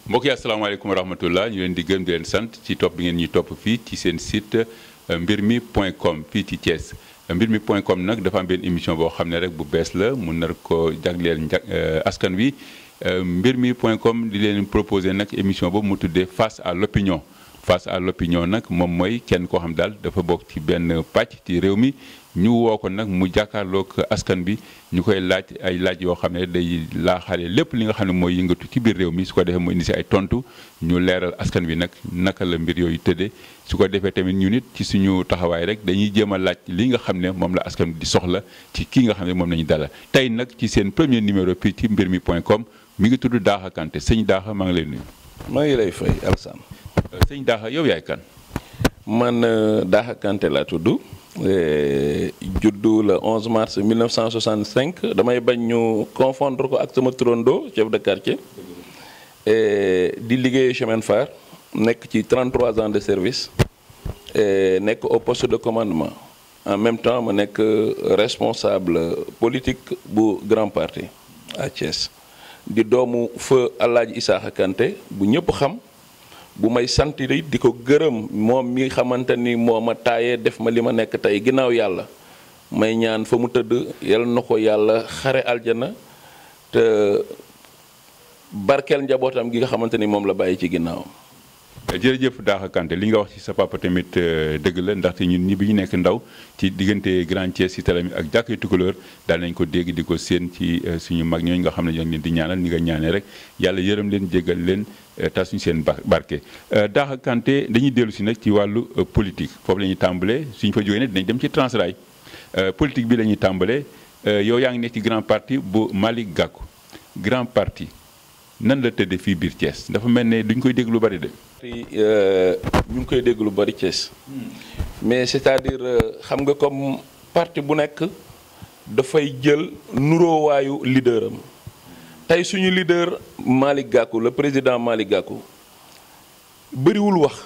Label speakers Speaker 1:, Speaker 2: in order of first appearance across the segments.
Speaker 1: mbokk yi asalaamaaleykum wa rahmatullah ñu leen di gërëm di leen sant ci topp bi ngeen ñuy topp fii ci seen site mbir mi point com fii ci Thiès mbir mi point com nag dafa am benn émission boo xam ne rek bu bees la mu nar ko jagleel nja askan wi mbir mi point com di leen proposé nag émission boobu mu tuddee face à l'opinion face à l'opinion nag moom mooy kenn koo xam daal dafa bokk ci benn pàcc ci réew mi ñu woo ko nag mu jàkkaarloog askan bi ñu koy laaj ay laaj yoo xam ne day laaxaale lépp li nga xam ne mooy yëngatu ci biir réew mi su ko defee mu indi si ay tontu ñu leeral askan wi nag naka la mbir yooyu tëddee su ko defee tamit ñu nit ci suñu taxawaay rek dañuy jéem a laaj li nga xam ne moom la askan bi di soxla ci kii nga xam ne moom la ñu dalal tey nag ci seen premier numéro fii ci mbir mi point com mi ngi tudd Daha Kanté sëñ Daha maa ngi lay nuyu.
Speaker 2: maa ngi lay fay Alassane.
Speaker 1: sëñ Daha yow yaay kan.
Speaker 2: man Daha Kanté laa tudd. juddu le 11 mars 1965 damay bañ ñu confondre ko ak sama turando chef de quartier di liggéey chemin fer nekk ci 33 ans de service nekk au poste de commandement en même temps ma nekk responsable politique bu grand parti à Thiès di doomu feu Alaaji Isaaxa Kanté bu ñëpp xam bu may sant di ko gërëm moom mi xamante ni moo ma taayee def ma li ma nekk tey ginnaaw yàlla may ñaan fa mu tëdd yal na ko yàlla xare aljana te barkeel njabootam gi nga xamante ni moom la bàyyi ci ginnaawam.
Speaker 1: jërëjëf Daha Kanté li nga wax ci sa papa tamit dëgg la ndaxte ñun ñi bi ñu nekk ndaw ci diggante Grand Thiès ci télé mi ak jàkkee Tukulóor daal nañ ko dégg di ko séen ci suñu mag ñooñu nga xam ne ñoo ngi leen di ñaanal ni nga ñaanee rek yàlla yërëm leen jéggal leen tas suñu seen barke. Daha Kanté dañuy dellu si nag ci wàllu politique foofu la ñuy tàmbalee suñ fa jógee ne dinañ dem ci Transrail politique bi la ñuy tàmbalee yow yaa ngi nekk ci grand parti bu Malick Gakou grand parti nan la tëddee fii biir Thiès dafa mel ne duñ koy dégg lu bari de.
Speaker 2: ñu ngi koy dégg lu bari Thiès mais c'est-à-dire xam nga comme parti bu nekk dafay jël nuroowaayu leader am tey suñu leader Malick Gakou le président Malick Gakou bëriwul wax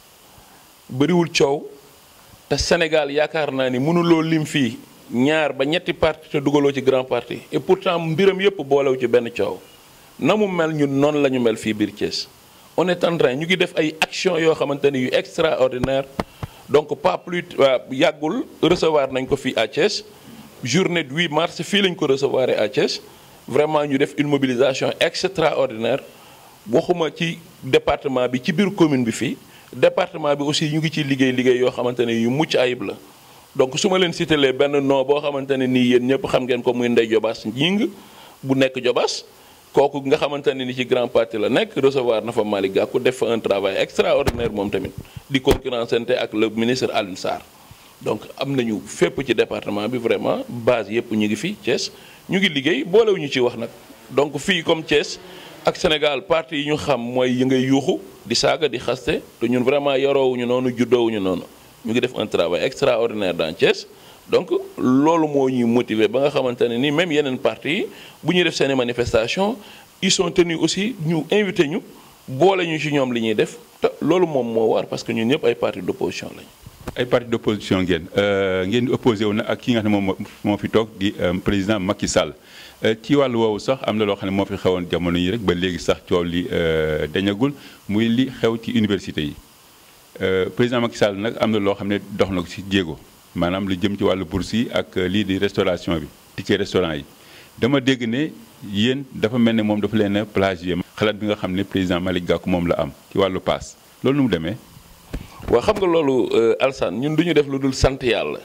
Speaker 2: bëriwul coow te Sénégal yaakaar naa ni mënuloo lim fii ñaar ba ñetti parti te dugaloo ci grand parti et pourtant mbiram yépp boolew ci benn coow na mu mel ñun noonu la ñu mel fii biir Thiès. on est en train ñu ngi def ay actions yoo xamante ni yu extraordinaire donc pas plus yàggul recevoir nañ ko fii à Thiès journée du 8 mars fii lañ ko recevoir à Thiès vraiment ñu def une mobilisation extraordinaire waxuma ci département bi ci biir commune bi fii département bi aussi ñu ngi ciy liggéey liggéey yoo xamante ne yu mucc ayib la donc su ma leen citelee benn nom boo xamante ne nii yéen ñëpp xam ngeen ko muy Ndeye Jobaas Ñing bu nekk Jobaas kooku nga xamante ne ni ci grand parti la nekk recevoir na fa Malick Gakou def fa un travail extraordinaire moom tamit di concurrencente ak le ministre Alioune Sarr donc am nañu fépp ci département bi vraiment base yëpp ñu ngi fi Thiès ñu ngi liggéey boolewuñu ci wax nag donc fii comme Thiès ak Sénégal parti yi ñu xam mooy yi ngay yuuxu di saaga di xaste te ñun vraiment yaroowuñu noonu juddoowuñu noonu ñu ngi def un travail extraordinaire dans Thiès donc loolu moo ñuy motiver ba nga xamante ne ni même yeneen parti yi bu ñuy def seeni manifestation ils sont tenus aussi ñu invité ñu boole ñu ci ñoom li ñuy def te loolu moom moo war parce que ñun ñëpp ay parti d'opposition lañu.
Speaker 1: ay parti d'opposition ngeen ngeen di opposé wu na ak ki nga xam ne moom moo fi toog di président Macky Sall ci wàllu woowu sax am na loo xam ne moo fi xewoon jamono yi rek ba léegi sax coow li dañagul muy li xew ci université yi président Macky Sall nag am na loo xam ne dox na ko ci jéego. maanaam lu jëm ci wàllu bourse yi ak lii di restauration bi ticket restaurant yi dama dégg ne yéen dafa mel ne moom dafa leen a plagier xalaat bi nga xam ne président Malick Gakou moom la am ci wàllu paas loolu nu mu demee.
Speaker 2: waaw xam nga loolu Alsane ñun du ñu def lu dul sant yàlla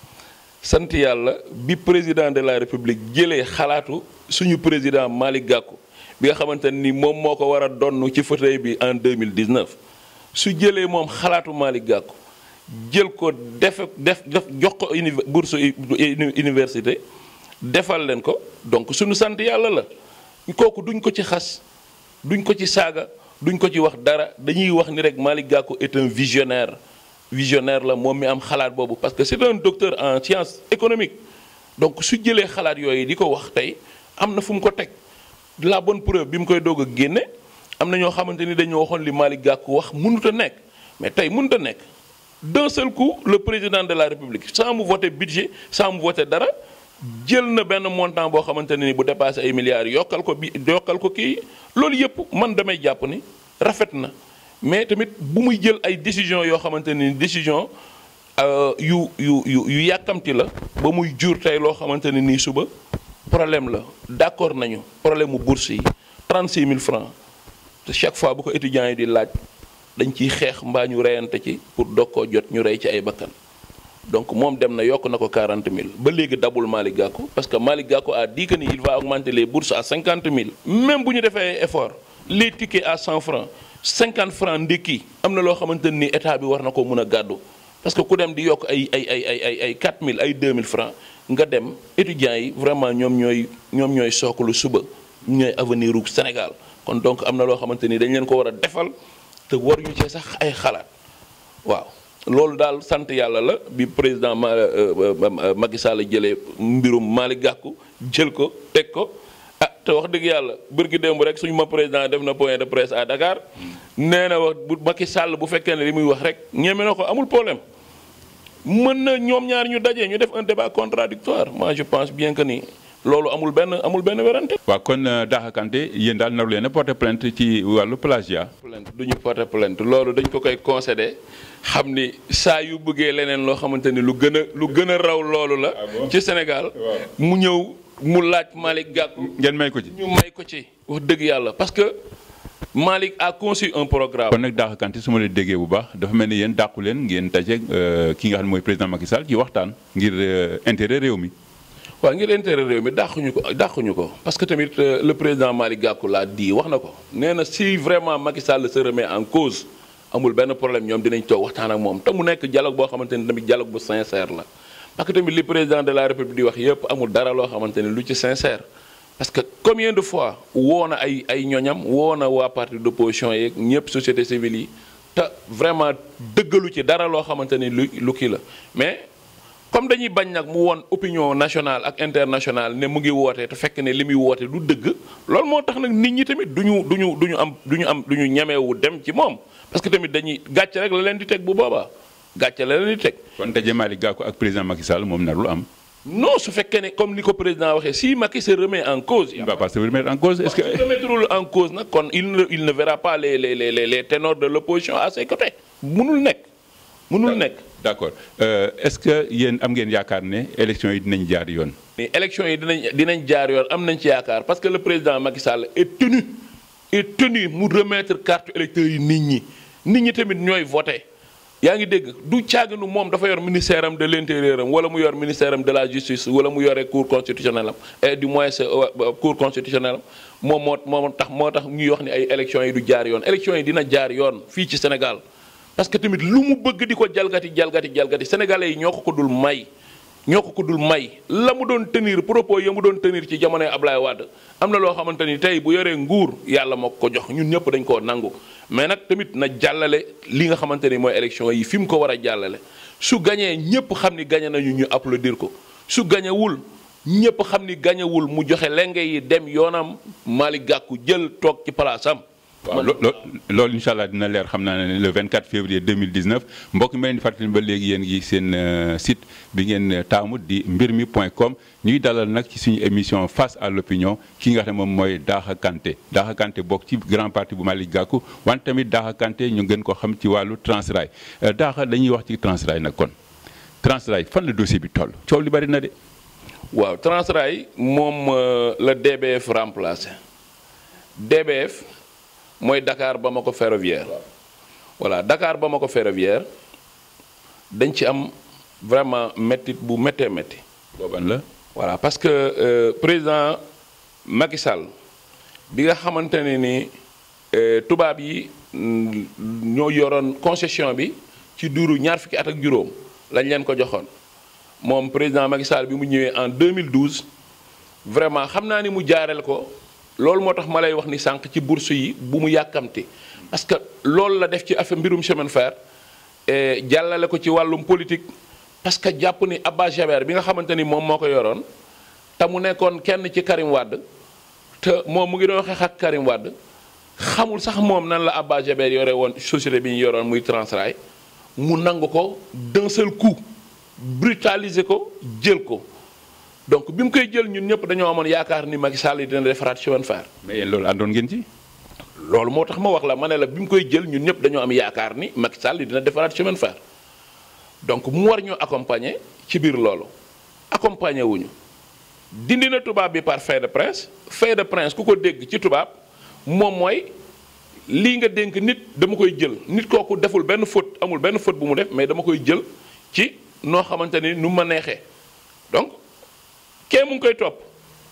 Speaker 2: sant yàlla bi président de la république jëlee xalaatu suñu président Malick Gakou bi nga xamante ni moom moo ko war a donn ci fauteuil bi en 2019 su jëlee moom xalaatu Malick Gakou. jël ko def def def jox ko uni bourse université defal leen ko donc suñu sant yàlla la kooku duñ ko ci xas duñ ko ci saaga duñ ko ci wax dara dañuy wax ni rek Malick Gakou est un visionnaire visionnaire la moom mi am xalaat boobu parce que c'est un docteur en sciences économiques donc su jëlee xalaat yooyu di ko wax tey am na fu mu ko teg la bonne preuve bi mu koy doog a génne am na ñoo xamante ni dañoo waxoon li Malick Gakou wax mënut a nekk mais tey mënut a nekk d'un seul coup le président de la république sans mu voter budget sans mu voter dara jël na benn montant boo xamante ne ni bu dépassé ay milliards yokkal ko bi yokkal ko kii loolu yëpp man damay jàpp ni rafet na mais tamit bu muy jël ay décision yoo xamante ne ni décision yu yu yu yu yàkkamti la ba muy jur tey loo xamante ne nii suba problème la d'accord nañu problème mu bourse yi 36 000 francs te chaque fois bu ko étudiants yi di laaj dañ ciy xeex mbaa ñu reyante ci pour doog koo jot ñu rey ci ay bakkan donc moom dem na yokk na ko 40 000 ba léegi dabul Malick Gakou parce que Malick Gakou a dit que ni il va augmenter les bourses à 50 000 même bu ñu defee effort les tickets à 100 francs 50 francs ndékki am na loo xamante ni état bi war na ko mën a gàddu parce que ku dem di yokk ay ay ay ay ay ay 4000 ay 2000 francs nga dem étudiants yi vraiment ñoom ñooy ñoom ñooy sookalu suba ñooy avenir u Sénégal kon donc am na loo xamante ni dañ leen ko war a defal te waruñu ci sax ay xalaat waaw loolu daal sant yàlla la bi président ma Macky Sall jëlee mbirum Malick Gakou jël ko teg ko ah te wax dëgg yàlla bërki démb rek suñu ma président def na point de presse à Dakar nee na wax bu Macky Sall bu fekkee ne li muy wax rek ñeme na ko amul problème mën na ñoom ñaar ñu daje ñu def un débat contradictoire moi je pense bien que ni loolu amul benn amul benn werante.
Speaker 1: waaw kon Daha Kanté yéen daal naru leen a porter plainte ci wàllu plagiat.
Speaker 2: plainte du ñu porter plainte loolu dañ ko koy concédé xam ni saa yu bëggee leneen loo xamante ni lu gën a lu gën a raw loolu la. ci Sénégal mu ñëw mu laaj Malick Gakou.
Speaker 1: ngeen may ko ci.
Speaker 2: ñu may ko ci wax dëgg yàlla parce que Malick a conçu un programme.
Speaker 1: kon nag Daha Kanté su ma la déggee bu baax dafa mel ni yéen dàqu leen ngeen daje ki nga xam ne mooy président Macky Sall ci waxtaan ngir intérêt réew mi.
Speaker 2: waaw ngir intérêt réew mi dàquñu ko dàquñu ko parce que tamit le président Malick Gakou laa di wax na ko nee na si vraiment Macky Sall se remet en cause amul benn problème ñoom dinañ toog waxtaan ak moom te mu nekk dialogue boo xamante ni tamit dialogue bu sincère la. parce que tamit li président de la république di wax yëpp amul dara loo xamante ni lu ci sincère parce que combien de fois woo na ay ay ñoñam woo na waa parti d'opposition yeeg ñëpp société civile yi te vraiment dëggalu ci dara loo xamante ni lu lu kii la mais. comme dañuy bañ nag mu woon opinion nationale ak internationale ne mu ngi woote te fekk ne li muy woote du dëgg loolu moo tax nag nit ñi tamit du ñu du ñu du ñu am du ñu am du ñu ñemewu dem ci moom parce que tamit dañuy gàcce rek la leen di teg bu boobaa gàcce la leen di teg.
Speaker 1: kon daje Malick Gakou ak président Macky Sall moom narul am.
Speaker 2: non su fekkee ne comme ni ko président waxee si Macky se remet en cause.
Speaker 1: il va pas se remettre en cause est-ce que.
Speaker 2: su remettrul en cause nag kon il ne il ne verra pas les les les les ténors de l'opposition à ses côtés. munul nekk munul nekk.
Speaker 1: d'accord est-ce que yéen am ngeen yaakaar ne élection yi dinañ jaar yoon.
Speaker 2: mais élection yi dinañ dinañ jaar yoon am nañ ci yaakaar parce que le président Macky Sall est tenu est tenu mu remettre carte électeur yi nit ñi nit ñi tamit ñooy voté yaa ngi dégg du caaginu moom dafa yor ministère am de l'intérieur am wala mu yor ministère am de la justice wala mu yore cour constitutionnelle am et du moins cour constitutionnelle am moom moo moo tax moo tax ñuy wax ni ay élection yi du jaar yoon élection yi dina jaar yoon fii ci Sénégal. parce que tamit lu mu bëgg di ko jalgati jalgati jalgati sénégalais yi ñoo ko ko dul may ñoo ko ko dul may la mu doon tenir propos ya mu doon tenir ci jamonoy Ablaye Wade am na loo xamante ni tey bu yoree nguur yàlla moo ko jox ñun ñëpp dañ koo nangu mais nag tamit na jàllale li nga xamante ni mooy élection yi fi mu ko war a jàllale su gañee ñëpp xam ni gañe nañu ñu applaudir ko su gañewul ñëpp xam ni gañewul mu joxe lenge yi dem yoonam Malick Gakou jël toog ci palaasam
Speaker 1: waaw loolu incha allah dina leer xam naa ne le 24 février 2019 mbokk mi leen di fàttali ba léegi yéen ngi seen site bi ngeen taamu di mbir mi point com ñuy dalal nag ci suñu émission face à l'opinion ki nga xam ne moom mooy Daha Kanté Daha Kanté bokk ci grand parti bu Malick Gakou wante tamit Daha Kanté ñu gën ko xam ci wàllu Transrail Daha dañuy wax ci Transrail nag kon Transrail fan la dossier bi toll coow li bari na de.
Speaker 2: waaw Transrail moom la DBF remplacé DBF. mooy Dakar Bamako ferroviaire voilà Dakar Bamako ferroviaire dañ ci am vraiment métti bu méttee métti.
Speaker 1: booban la.
Speaker 2: voilà parce que euh, président Macky Sall bi nga xamante ne ni tubaab yi ñoo yoroon concession bi ci duuru ñaar fukki at ak juróom lañ leen ko joxoon moom président Macky Sall bi mu ñëwee en 2012 vraiment xam naa ni mu jaareel ko. loolu moo tax ma lay wax ni sànq ci bourse yi bu mu yàkkamti parce que loolu la def ci affaire mbirum chemin de fer jàllale ko ci wàllum politique parce que jàpp ni Abba Jaber bi nga xamante ni moom moo ko yoroon te mu nekkoon kenn ci Karim Wade te moom mu ngi doon xeex ak Karim Wade xamul sax moom nan la Abba Jaber yore woon société bi ñu yoroon muy Transrail mu nangu ko d'un seul coup brutaliser ko jël ko donc bi mu koy jël ñun ñëpp dañoo amoon yaakaar ni Macky Sall dina defaraat chemin de fer.
Speaker 1: mais yéen loolu àndoon ngeen ci.
Speaker 2: loolu moo tax ma wax la ma ne la bi mu koy jël ñun ñëpp dañoo am yaakaar ni Macky Sall dina defaraat chemin de fer donc mu war ñu accompagner ci biir loolu accompagner wuñu dindi na tubaab bi par fait de prince fait de prince ku ko dégg ci tubaab moom mooy lii nga dénk nit dama koy jël nit kooku deful benn faute amul benn faute bu mu def mais dama koy jël ci noo xamante ni nu ma neexee donc kee mu ngi koy topp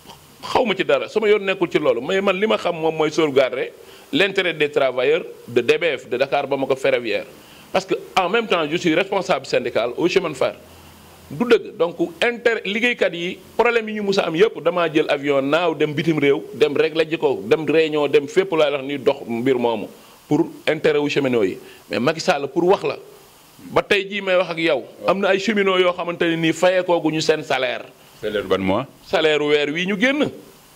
Speaker 2: xaw ma ci dara sama yoon nekkul ci loolu mais man li ma xam moom mooy sauvegarder l'intérêt des travailleurs de DBF de Dakar Bamako Ferroviaire parce que en même temps je suis responsable syndical au chemin de fer du dëgg donc inter liggéeykat yi problème yi ñu mus a am yëpp damaa jël avion naaw dem bitim réew dem régler ji ko dem réunion dem fépp laa wax ni dox mbir moomu pour intérêt wu cheminots yi mais Macky Sall pour wax la ba tey jii may wax ak yow. am na ay cheminots yoo xamante ne nii fayeekooguñu seen salaire.
Speaker 1: salaire ban mois.
Speaker 2: salaire weer wii ñu génn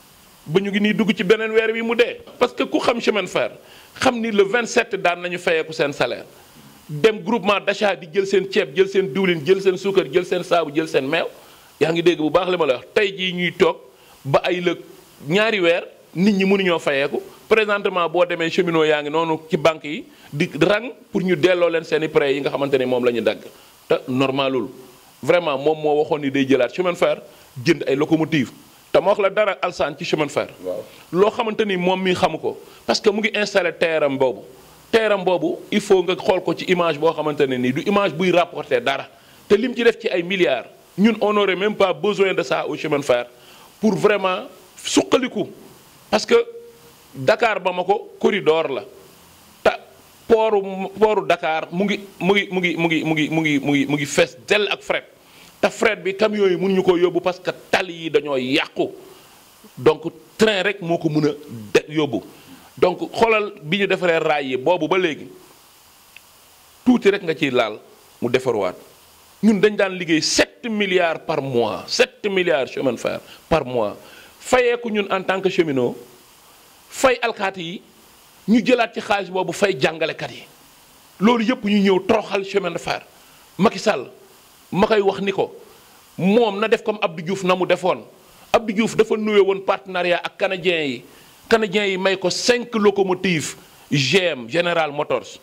Speaker 2: ba ñu ngi nii dugg ci beneen weer wi mu dee. parce que ku xam chemin de fer xam ni le 27 daan nañu fayeeku seen salaire. dem groupement d'achat di jël seen ceeb jël seen diwlin jël seen suukar jël seen saabu jël seen meew yaa ngi dégg bu baax li ma la wax tey jii ñuy toog ba ay lëg ñaari weer nit ñi mënuñoo fayeeku présentement boo demee cheminot yaa ngi noonu ci banque yi di rang pour ñu delloo leen seen i prêts yi nga xamante ni moom la ñu dagg te normalul vraiment moom moo waxoon ni day jëlaat chemin de fer jënd ay locomotive te ma wax la dara alsaan ci chemin de fer loo xamante ni moom mi xamu ko parce que mu ngi installé teeram boobu teeram boobu il faut nga xool ko ci image boo xamante ne nii du image buy rapporter dara te lim ci def ci ay milliards ñun on n'aurait même pas besoin de ça au chemin de fer pour vraiment suqaliku parce que Dakar Bamako corridor la te pooru pooru Dakar mu ngi mu ngi mu ngi mu ngi mu ngi mu ngi mu ngi mu ngi fees dell ak fret te fret bi camions yi mënuñu ko yóbbu parce que tali yi dañoo yàqu donc train rek moo ko mën a de yóbbu donc xoolal bi ñu defaree raay yi boobu ba léegi tuuti rek nga ciy laal mu defarwaat ñun dañ daan liggéey 7 milliards par mois 7 milliards chemin de fer par mois fayeeku ñun en tant que cheminot fay alkaati yi ñu jëlaat ci xaalis boobu fay jàngalekat yi loolu yëpp ñu ñëw toroxal chemin de fer Macky Sall ma koy wax ni ko moom na def comme Abdou Diouf na mu defoon Abdou Diouf dafa nuwe woon partenariat ak canadiens yi canadiens yi may ko 5 locomotives GM General Motors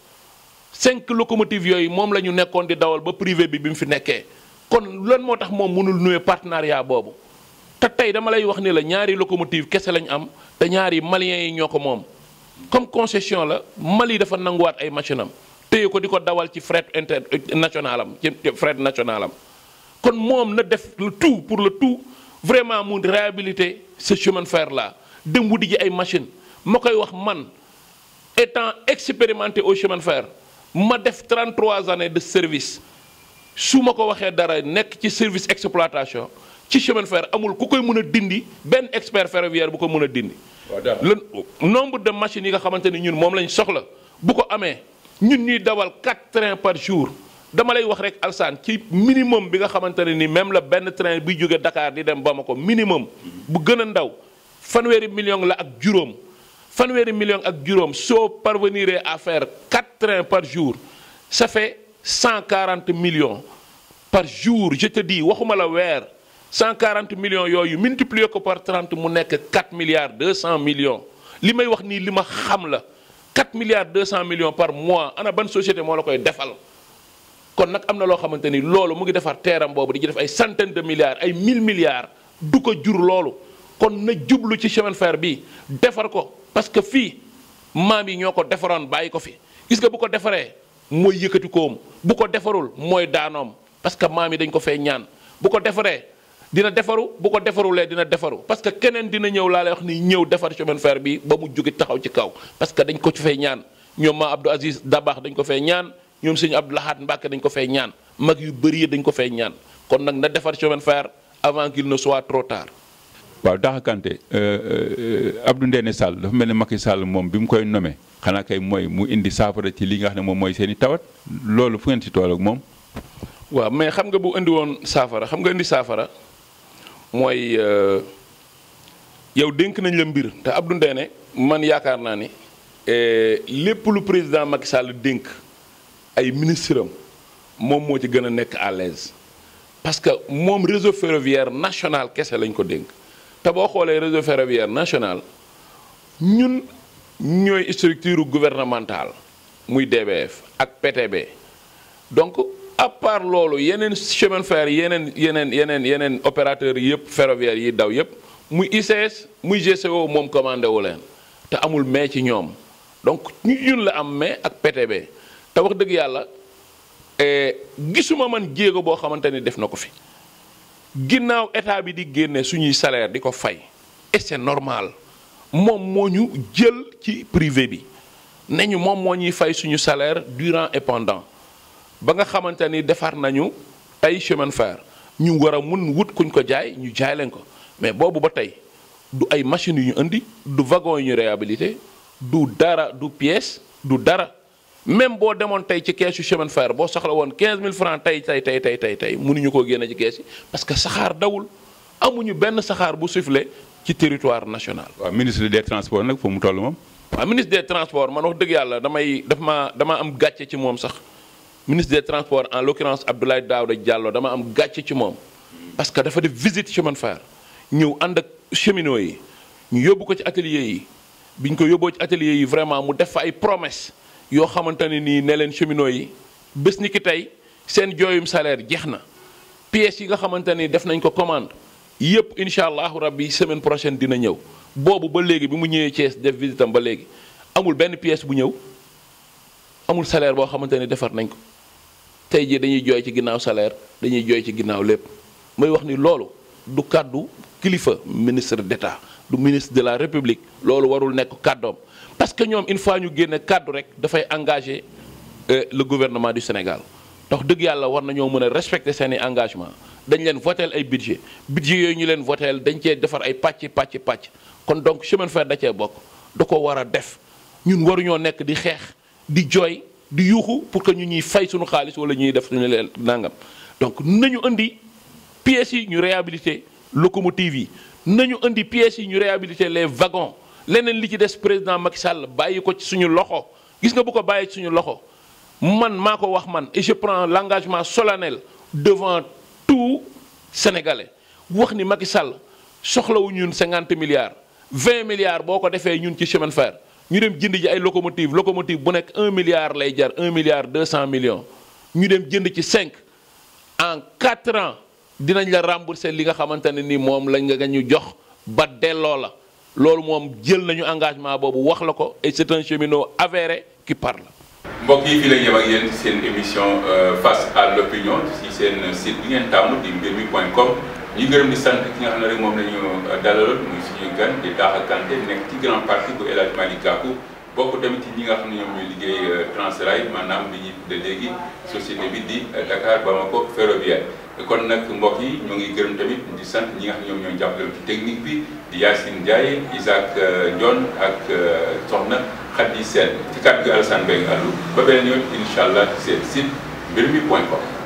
Speaker 2: 5 locomotives yooyu moom la ñu nekkoon di dawal ba privé bi bi mu fi nekkee kon lan moo tax moom mënul nuwe partenariat boobu te tey dama lay wax ni la ñaari locomotive kese lañ am te ñaari maliens yi ñoo ko moom comme concession la Mali dafa nanguwaat ay machine am téye ko di ko dawal ci fret international am ci fret national am kon moom na def le tout pour le tout vraiment mu réhabiliter ce chemin de fer là dem wuti ji ay machine ma koy wax man étant expérimenté au chemin de fer ma def 33 années de service su ma ko waxee dara nekk ci service exploitation ci chemin de fer amul ku koy mën a dindi benn expert ferroviaire bu ko mën a dindi. le nombre de machines yi nga xamante ni ñun moom lañ soxla bu ko amee ñun ñuy dawal 4 trains par jour dama lay wax rek alsaan ci minimum bi nga xamante ne ni même la benn train buy jóge Dakar di dem Bamako minimum bu gën a ndaw fanweeri million la ak juróom. fanweeri million ak juróom soo parvenir à faire 4 trains par jour ça fait 140 millions par jour je te dis waxuma la weer 140 millions yooyu multiplier ko par 30 mu nekk 4 milliards 200 millions li may wax nii li ma xam la 4 milliards 200 millions par mois ana ban société moo la koy defal kon nag am na loo xamante ni loolu mu ngi defar teeram boobu di ci def ay centaines de milliards ay 1000 milliards du ko jur loolu kon na jublu ci chemin de fer bi defar ko parce que fii maam yi ñoo ko defaroon bàyyi ko fi gis nga bu ko defaree mooy yëkkati koom bu ko defarul mooy daanoom parce que maam yi dañ ko fee ñaan bu ko defaree dina defaru bu ko defarulee dina defaru parce que keneen dina ñëw laa lay wax ni ñëw defar chemin de fer bi ba mu jóge taxaw ci kaw parce que dañ ko ci fee ñaan ñoom ma Abdou Aziz Dabakh dañ ko fee ñaan ñoom sëñ Abdou Lahad Mbacké dañ ko fee ñaan mag yu bëri dañ ko fee ñaan kon nag na defar chemin de fer avant qu'il ne soit trop tard
Speaker 1: waaw Daha Kanté Abdou Ndéné Sall dafa mel ne Macky Sall moom bi mu koy nommé xanaa kay mooy mu indi saafara ci li nga xam ne moom mooy seen i tawat loolu fu ngeen si tool ak moom.
Speaker 2: waaw mais xam nga bu indi woon saafara xam nga indi saafara mooy yow dénk nañ la mbir te Abdou Ndéné man yaakaar naa ni lépp lu président Macky Sall dénk ay ministre am moom moo ci gën a nekk à l'aise parce que moom réseau ferroviaire national kese lañ ko dénk te boo xoolee réseau ferroviaire national ñun ñooy structure gouvernementale muy DBF ak PTB donc à part loolu yeneen chemin fer yeneen yeneen yeneen yeneen opérateurs yëpp ferroviaire yi daw yëpp muy ICS muy GCO moom commandé wu leen te amul mais ci ñoom donc ñu ñun la am mais ak PTB te wax dëgg yàlla gisuma man jéego boo xamante ni def na ko fi ginnaaw état bi di génne suñuy salaire di ko fay et c'est normal moom moo ñu jël ci privé bi ne ñu moom moo ñuy fay suñu salaire durant et pendant ba nga xamante ni defar nañu ay chemin fer ñu war a mun wut kuñ ko jaay ñu jaay leen ko mais boobu ba tey du ay machines yu ñu indi du wagon yu ñu réhabilité du dara du pièce du dara même boo demoon tey ci keesu chemin fer boo soxla woon 15000 francs tey tey tey tey tey tey mënuñu koo génne ci kees yi parce que saxaar dawul amuñu benn saxaar bu sifflé ci territoire national.
Speaker 1: waaw ministre des transports nag foofu mu toll moom.
Speaker 2: waaw ministre des transports man wax dëgg yàlla damay daf ma dama am gàcce ci moom sax ministre des transports en l'occurrence Abdoulaye Daouda Diallo dama am gàcce ci moom. parce que dafa def visite chemin fer ñëw ànd ak cheminots yi ñu yóbbu ko ci atelier yi biñ ko yóbboo ci atelier yi vraiment mu def fa ay promesses. yoo xamante ne nii ne leen cheminots yi bés ni ki tey seen jooyum salaire jeex na pièces yi nga xamante ni def nañ ko commande yëpp incha allahu rabbi semaine prochaine dina ñëw boobu ba léegi bi mu ñëwee Thiès def visitam ba léegi amul benn pièce bu ñëw amul salaire boo xamante ni defar nañ ko tey jii dañuy jooy ci ginnaaw salaire dañuy jooy ci ginnaaw lépp may wax ni loolu du kàddu kilifa ministre d'État du ministre de la République loolu warul nekk kàddoom parce que ñoom une fois ñu génne kàddu rek dafay engager le gouvernement du Sénégal ndax dëgg yàlla war nañoo mën a respecter seeni engagement dañ leen voteel ay budget budget yooyu ñu leen voteel dañ cee defar ay pàcc pàcc pàcc kon donc chemin fer da cee bokk da ko war a def ñun waruñoo nekk di xeex di jooy di yuuxu pour que ñu ñuy fay suñu xaalis wala ñuy def suñu leen nangam donc nañu indi pièces yi ñu réhabiliter locomotives yi nañu indi pièces yi ñu réhabiliter les wagons leneen li ci des président Macky Sall bàyyi ko ci suñu loxo gis nga bu ko bàyyi ci suñu loxo man maa ko wax man et je prends l'engagement solennel devant tout Sénégalais wax ni Macky Sall soxlawu ñun 50 milliards 20 milliards boo ko defee ñun ci chemin fer ñu dem jënd ji ay locomotive locomotive bu nekk 1 milliard lay jar 1 milliard 200 millions ñu dem jënd ci 5 en 4 ans dinañ la rembourser li nga xamante ne ni moom lañ nga ñu jox ba delloo la loolu moom jël nañu engagement boobu wax la ko et c'est un cheminot avéré qui parle.
Speaker 1: mbokk yi fii la ñu yem ak yéen ci seen émission face à l'opinion ci seen site bi ngeen tàmm di mbir mi point com ñu gërëm di sant ki nga xam ne rek moom la ñu dalaloon muy suñu gan di Daha Kanté nekk ci grand parti bu El Hadj Malick Gakou bokk tamit ci ñi nga xam ne ñoom ñooy liggéey Transrail maanaam li ñuy tudde léegi société bi di Dakar Bamako ferroviaire kon nag mbokk yi ñoo ngi gërëm tamit di sant ñi nga xam ne ñoom ñoo jàppale ci technique bi di Yacine Ndiaye Isaac Ndione ak Soxna Khady Sène ci kàddu gi Alassane Mbengue Allou ba beneen yoon incha allah ci seen site mbir mi point com